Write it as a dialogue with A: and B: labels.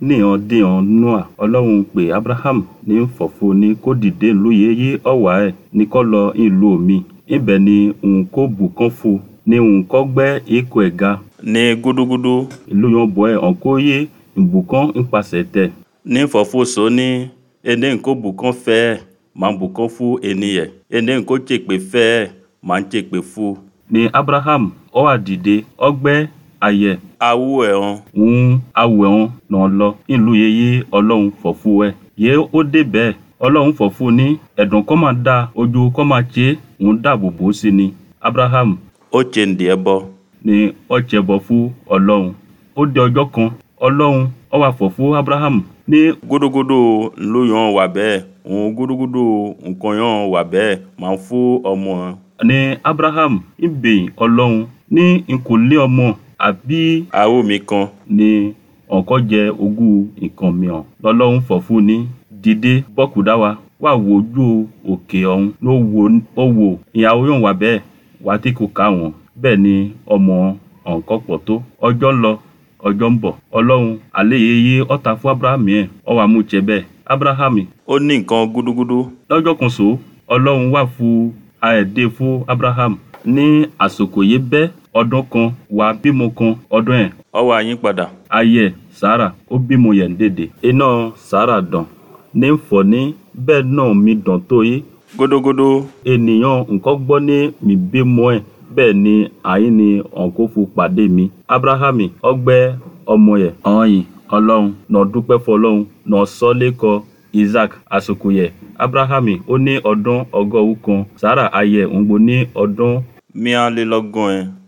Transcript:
A: níhàn díhàn noa ọlọ́run pè abraham ní fọ̀fọ̀ ní kó dìde lóye yé ọ̀wá ẹ̀ ní kó lọ ìlú omi ibẹ̀ ni òun kó bùkán fún ní òun kó gbẹ́ èkó ẹ̀ ga
B: ní gúdúgúdú
A: ìlú yẹn bọ̀ ẹ̀ ọ̀n kó yé ìbùkán nípasẹ̀ tẹ̀
B: ní fọ̀fọ̀sọ ní ene nko bùkán fẹ́ ẹ̀ máa ń bùkán fún ènìyàn ene nko tsèpè fẹ́ ẹ̀ máa ń tsèpè fún.
A: ní abraham ó wá dìde ó gbẹ́ ayẹ̀
B: awu ẹ̀ hàn
A: òun awẹ̀ wọn nà lọ ìlú yeye ọlọ́run fọ̀fú ẹ̀ yé ó dé bẹ́ẹ̀ ọlọ́run fọ̀fú ní ẹ̀dùn kọ́ máa da ojú kọ́ máa tse òun dáàbò bò ó sí ni abraham
B: ó tse ǹdí ẹ bọ
A: ní ó tsẹbọ fún ọlọ́run ó di ọjọ́ kan ọlọ́run ó wá fọ̀fú abraham ní
B: gúdúgúdú ló yàn wà bẹ́ẹ̀ òun gúdúgúdú nǹkan yàn wà bẹ́ẹ̀ máa ń fún ọmọ ẹ̀.
A: ní abraham ìbẹ̀yìn ọlọ́run ní n kò lé ọmọ àbí
B: awo mi kan
A: ní ọ̀kọ́ jẹ ogún nǹkan mìíràn lọ́lọ́run fọ̀fún ní dìde bọ́kùdá wa wà wo ojú òkè ọ̀hún ló wo ó wò ìyàwó yóò wà bẹ́ẹ̀ wà tí kò ká wọn bẹ́ẹ̀ ni ọmọ ọ̀nkọ́ pọ̀ tó ọjọ́ ń lọ ọjọ́ ń bọ̀ ọlọ́run àléyéyé ọ̀tá fún abraham yẹn ó wá mú jẹ bẹ́ẹ̀ abraham
B: ó ní nǹkan gúdúgúdú
A: lọ́jọ́ kan so ọlọ́run wà fún àẹ̀dẹ́ fún abraham ní àsòkò yìí bẹ́ ọdún kan wà bímọ kan ọdún ẹ̀
B: ó wá yín padà
A: ayẹ sara ó bímọ yẹn dédé iná sara dàn ní fọ ní bẹ́ẹ̀ náà mi dàn tó yé
B: gúdúgúdú
A: ènìyàn nǹkan gbọ́ ní mi bímọ ẹ̀ bẹ́ẹ̀ ni àyín ni ọ̀nkófu pàdé mi abrahami ọgbẹ́ ọmọ yẹ ọ̀hìn ọlọ́run nà dúpẹ́ fọlọ́run nà sọ́lẹ́kọ isaac àsìkò yẹ abrahami ó ní ọdún ọgọ́rùn kan sara ayẹ òǹgbò ní ọdún
B: míálélọ́gbọ̀n ẹ̀